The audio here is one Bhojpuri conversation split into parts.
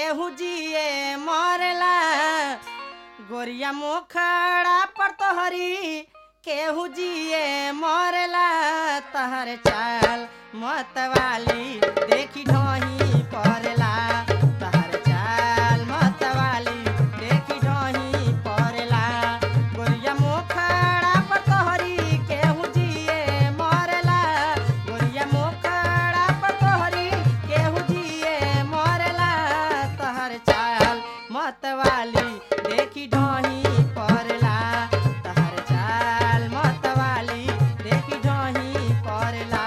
केहू जिए मरला गोरिया मोखड़ा पर तोहरी केहू जिए मरला तहर चाल मतवाली देखी ढोही पड़ला तहर चाल मतवाली देखी ढोही पड़ला गोरिया मोखड़ा पर तोहरी केहू जिए मरला गोरिया मोखड़ा पर तोहरी केहू जिए मरला तहर चाल मतवाली देखी ढोही पड़ला तहर चाल मतवाली देखी ढोही पड़ला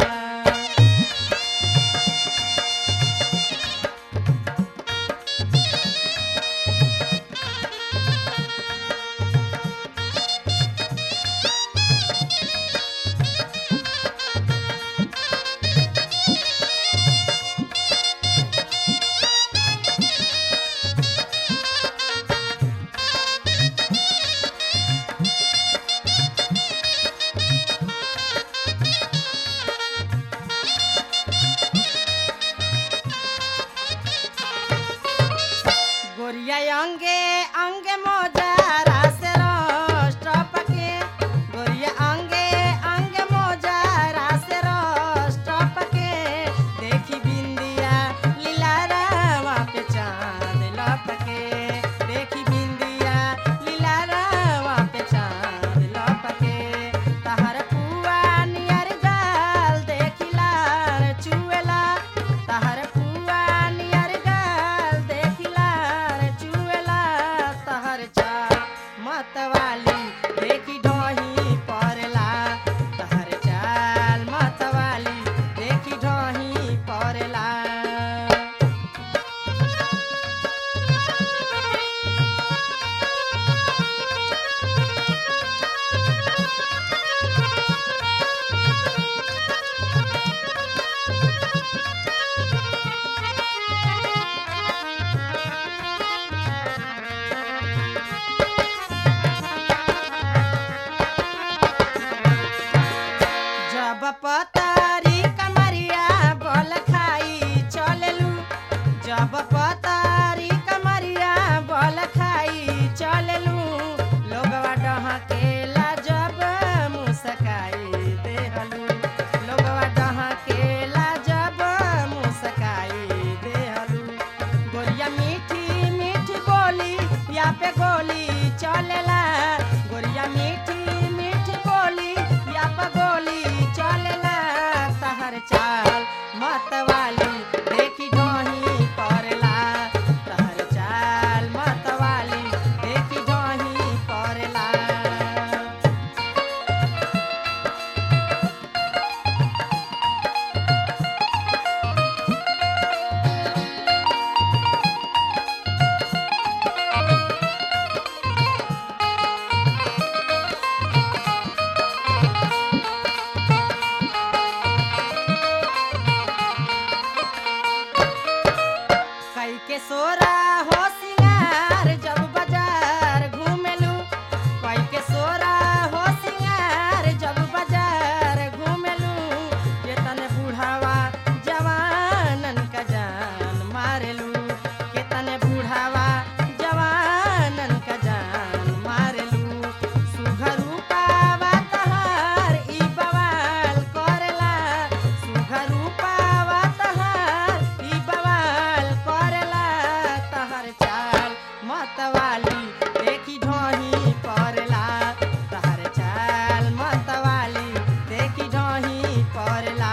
गोरिया अंगे अंगे मोजा रासे रोस्ट पके गोरिया अंगे अंगे मोजा रासे रोस्ट पके देखी बिंदिया लीला रावा पे चांद लपके देखी बिंदिया लीला रावा पे चांद लपके तहर पुआ नियर गाल देखी लार चुएला तहर पुआ नियर गाल देखी लार चुएला तहर चा मतवाली देखी ढोही पड़ला तहर चाल मतवाली देखी ढोही पड़ला जब पतारी कमरिया बोल खाई चललू जब पतारी कमरिया बोल खाई चललू लोगवा डहकेला जब मुस्काई देहलू लोगवा डहकेला जब मुस्काई देहलू गोरिया मीठी मीठी बोली या पे गोली चलेला गोरिया मीठी मीठी बोली या पे गोली चलेला तहर चाल मतवाली देखी ढोही पड़ला तहर चाल मतवाली देखी ढोही पड़ला कई के सोरा हो सिंगार जब बाजार घूमेलू कई के सोरा हो सिंगार जब बाजार घूमेलू ये तने बुढ़ावा जवानन का जान मारेलू के तने बुढ़ावा जवानन का जान मारेलू सुघरू पावा तहार ई बवाल करेला सुघरू पावा तहार ई बवाल करेला तहर चाल मतवाली देखी ढोही पड़ला तहर चाल मतवाली देखी ढोही पड़ला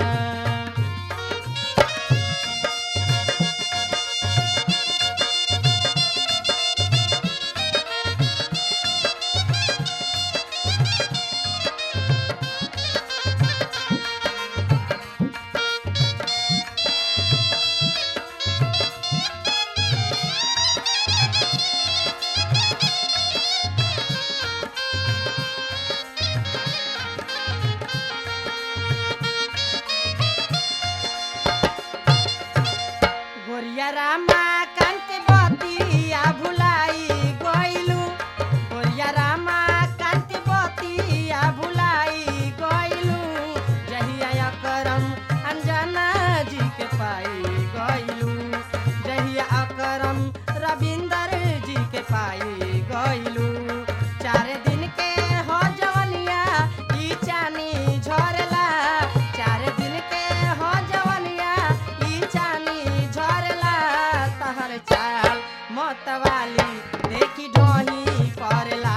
गोरिया रामा कांत बतिया भुलाई गइलू गोरिया रामा कांत बतिया भुलाई गइलू जहिया करम अंजना जी के पाई गइलू जहिया मतवाली देखी ढोही करेला